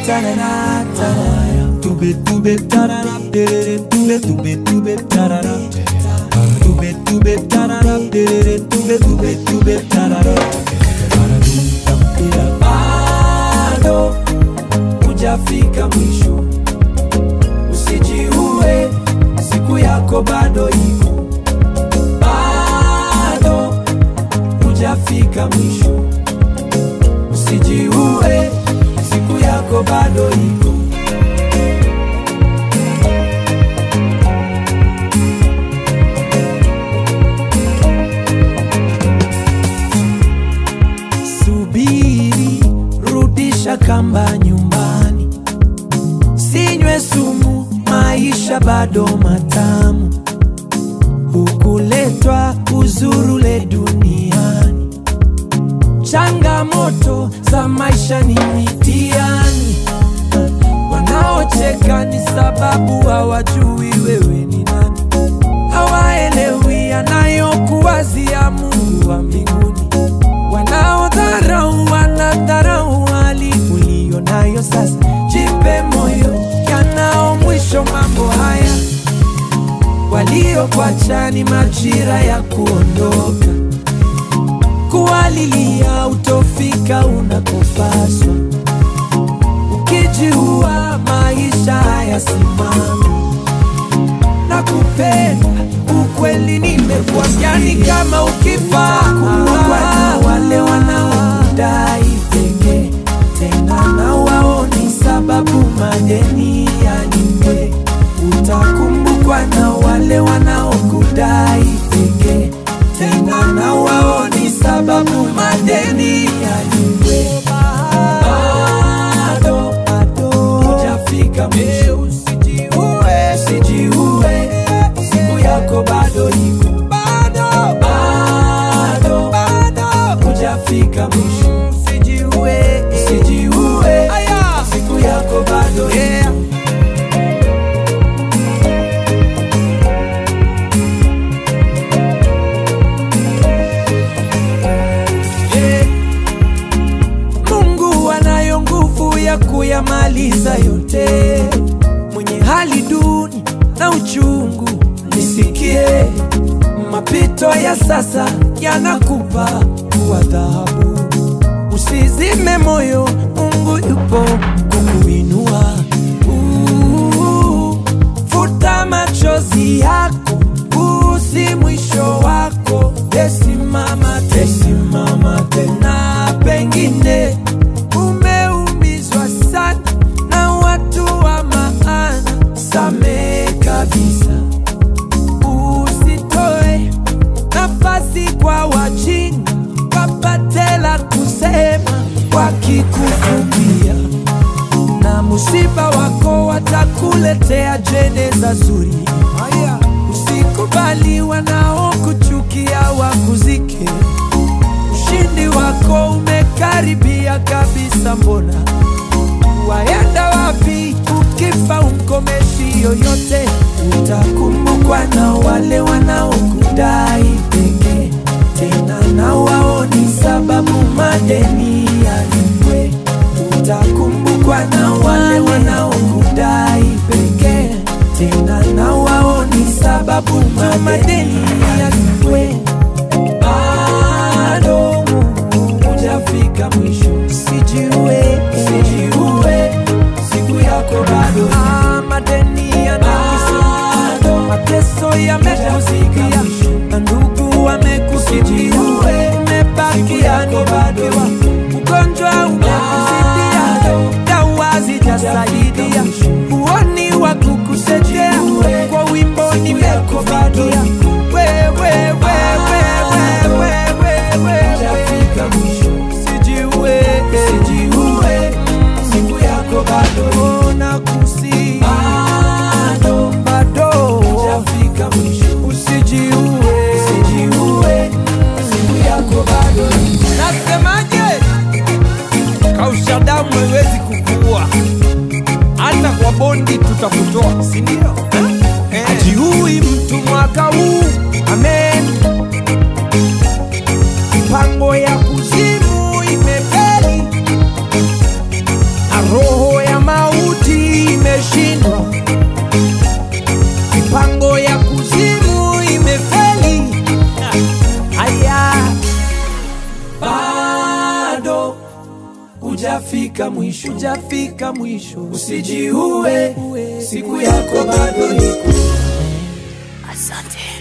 tarara, tarara. Tube, tube, tarara, terere, tube, tube, tube, tarara. Tube, tube, tarara, terere, tube, tube, tube, tarara. Bado hujafika mwisho, usijiue, siku yako bado iko. Bado hujafika mwisho, usijiue, siku yako bado iko. Subiri, rudisha kamba nyumbani, sinywe sumu, maisha bado matamu. Hukuletwa uzurule duniani, changamoto za maisha ni mitihani. Wanaocheka ni sababu hawajui wewe ni nani, hawaelewi anayokuwazia Mungu wa mbinguni. Wanaodharau wanadharau hali uliyo nayo sasa. Jipe moyo, yanao mwisho mambo haya. Waliokuacha ni majira ya kuondoka, kuwalilia utofika unakopaswa. Ukijiua maisha hayasimami na kupenda ukweli nimekuambia ni kama ukifa kuwa na wale wanaokudai pekee tena na wao ni sababu madeni yalipe utakumbukwa na wale wanaokudai pekee tena na wao ni sababu madeni yalipe bado bado hujafika mwisho usijiue usijiue siku yako bado iko bado bado bado hujafika mwisho usijiue usijiue siku yako bado iko Yeah. Mungu anayo nguvu ya kuyamaliza yote. Mwenye hali duni na uchungu, nisikie. Mapito ya sasa yanakupa kuwa dhahabu. Usizime moyo, Mungu yupo kukuinua. Uh, Futa machozi yako, huu si mwisho wako. Tesimama, tesimama tena, pengine umeumizwa sana na watu wa maana. Samehe kabisa, usitoe nafasi kwa wajinga wapate la kusema wakikufumbia na musiba wako watakuletea jeneza zuri. Usikubali wanaokuchukia wakuzike. Ushindi wako umekaribia kabisa, mbona waenda wapi? Ukifa umkomeshi yoyote, utakumbukwa na wale wanaokudai pekee, tena na wao ni sababu madeni yalipwe. Utakumbukwa na wale wanaokudai pekee, tena na wao ni sababu madeni yalipwe. Bado hujafika mwisho, usijiue, usijiue, siku yako bado. Ah, madeni yanakusumbua, mateso yamekuzikia, na ndugu wamekukimbia, umebakia ni bakiwa, ugonjwa umekuzidia, dawa zijasaidia, huoni wa kukusaidia, kwa wimbo nimekufikia wewe, wewe, wewe, wewe, wewe, usijiue, usijiue, siku yako bado nakusi, bado bado hujafika mwisho, usijiue, usijiue, siku yako bado. Nasemaje? Kausha damu haiwezi kukua, hata kwa bondi tutakutoa, si ndio? Eh. Hajiui mtu mwaka huu, amen. Mipango ya kuzimu imefeli na roho ya hujafika mwisho, hujafika mwisho. Usijiue, siku yako bado iko. Asante.